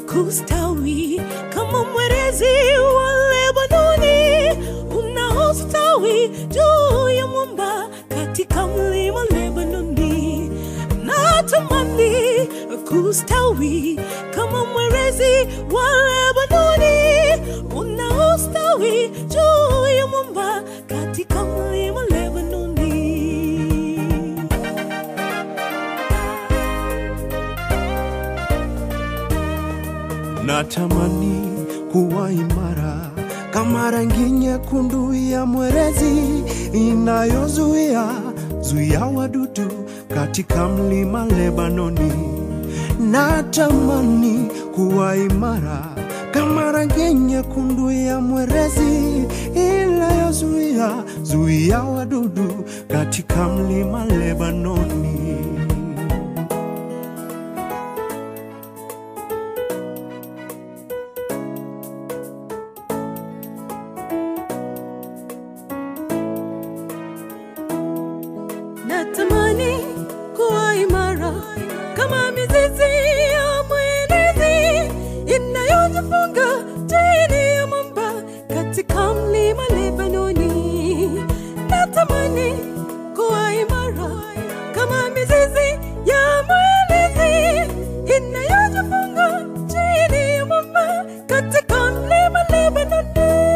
kustawi kama mwerezi wa Lebanoni unaostawi juu ya mwamba katika mlima Lebanoni. Natamani kustawi kama mwerezi wa Lebanoni unaostawi juu ya mwamba katika mlima Lebanoni. Natamani kuwa imara kama rangi nyekundu ya mwerezi inayozuia zuia wadudu katika mlima Lebanoni. Natamani kuwa imara kama rangi nyekundu ya mwerezi inayozuia zuia wadudu katika mlima Lebanoni. Natamani kuwa imara kama mizizi ya mwenezi inayojifunga chini ya mwamba katika mlima Lebanoni. Natamani kuwa imara kama mizizi ya mwenezi inayojifunga chini ya mwamba katika mlima Lebanoni.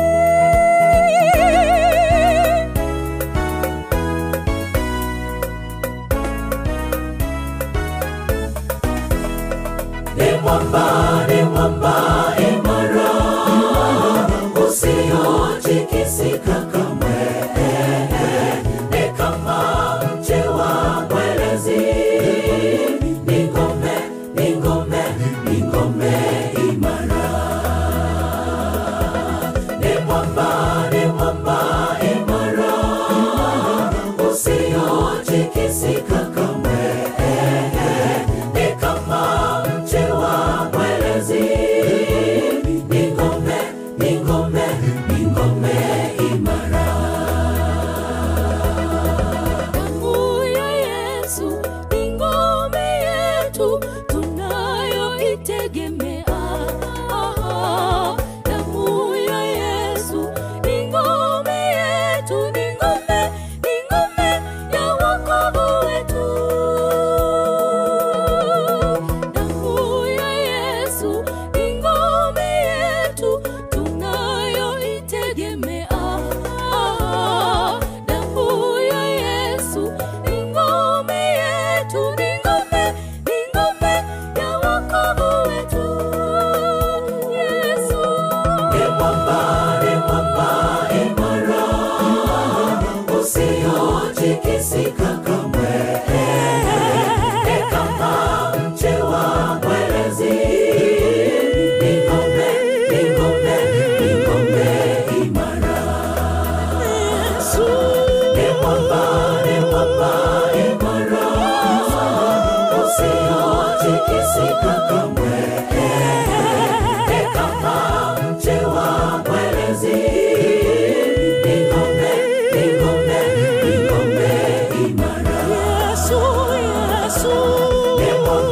Damu ya Yesu ni ngome yetu tunayoitegemea. Damu ya Yesu ni ngome yetu, ni ngome, ni ngome ya wokovu wetu. Damu ya Yesu ni ngome yetu tunayoitegemea. Damu ya Yesu ni ngome yetu, ni ngome, ni ngome ya wokovu wetu. Yesu Yesu, Yesu.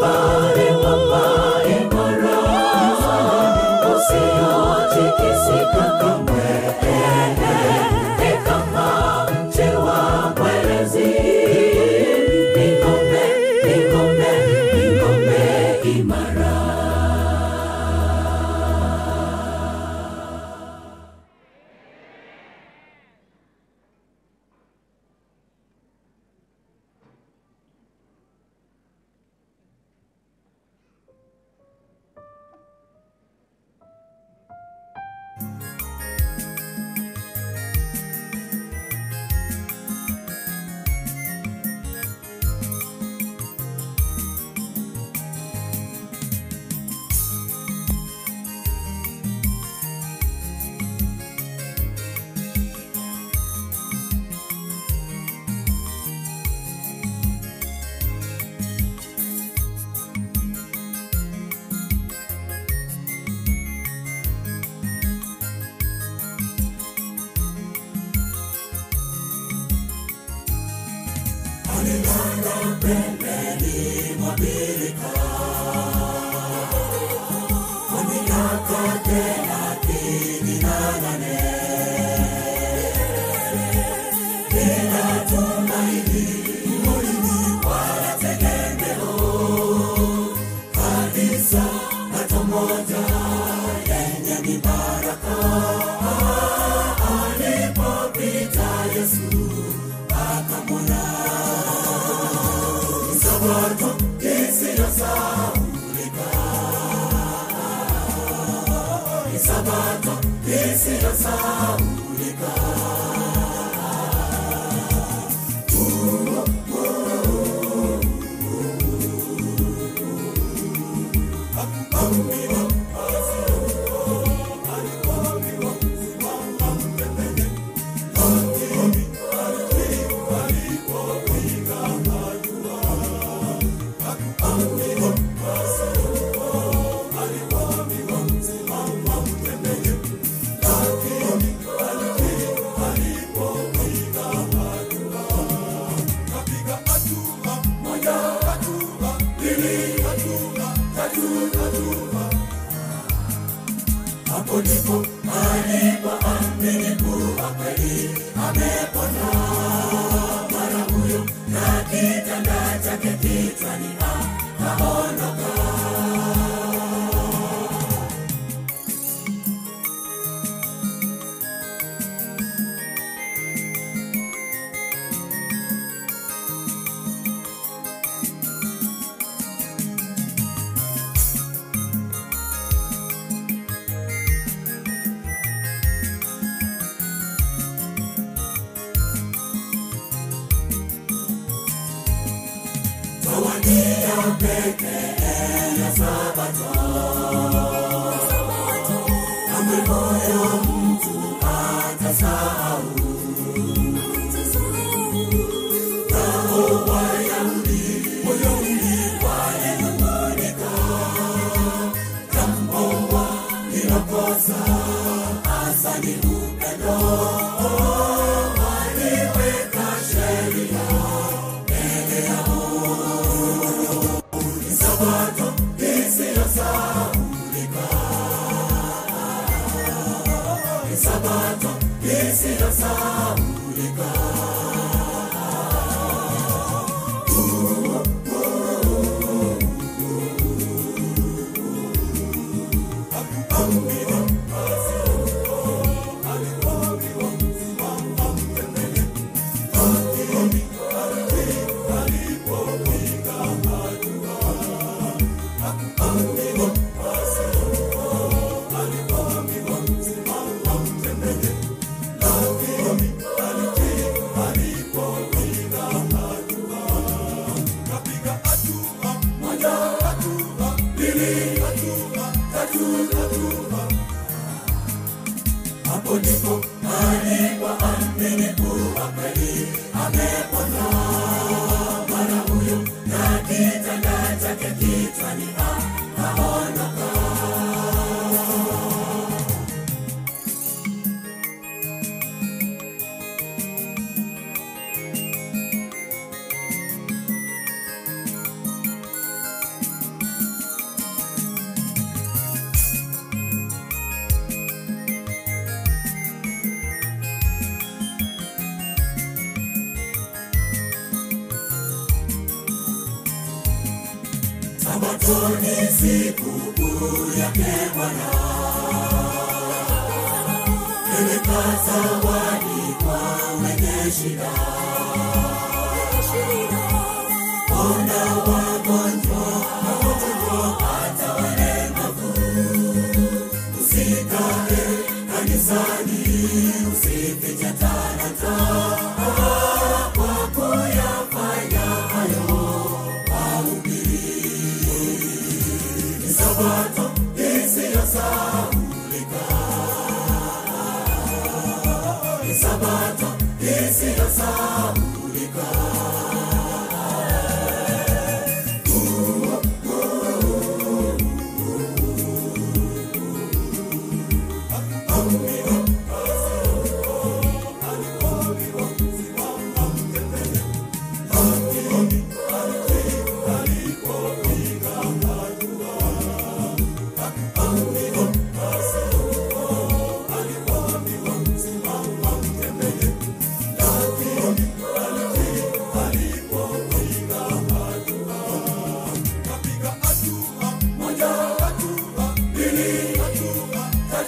Sabato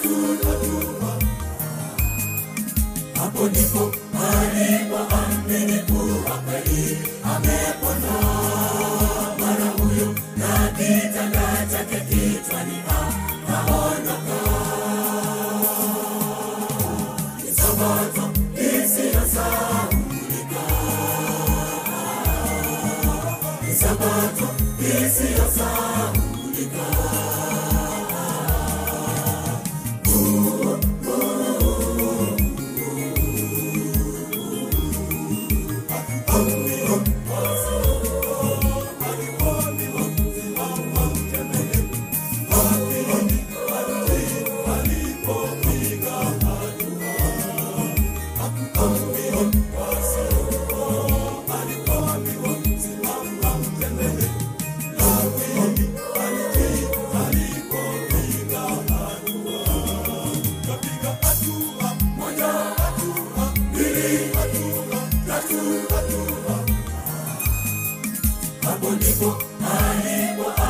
hapo ndipo alipoamini kuwa kweli amepona. Mara huyo na kitanda chake kichwani akaondoka. Ni Sabato isiyosahaulika, ni Sabato isiyosahaulika. hapo ndipo alipo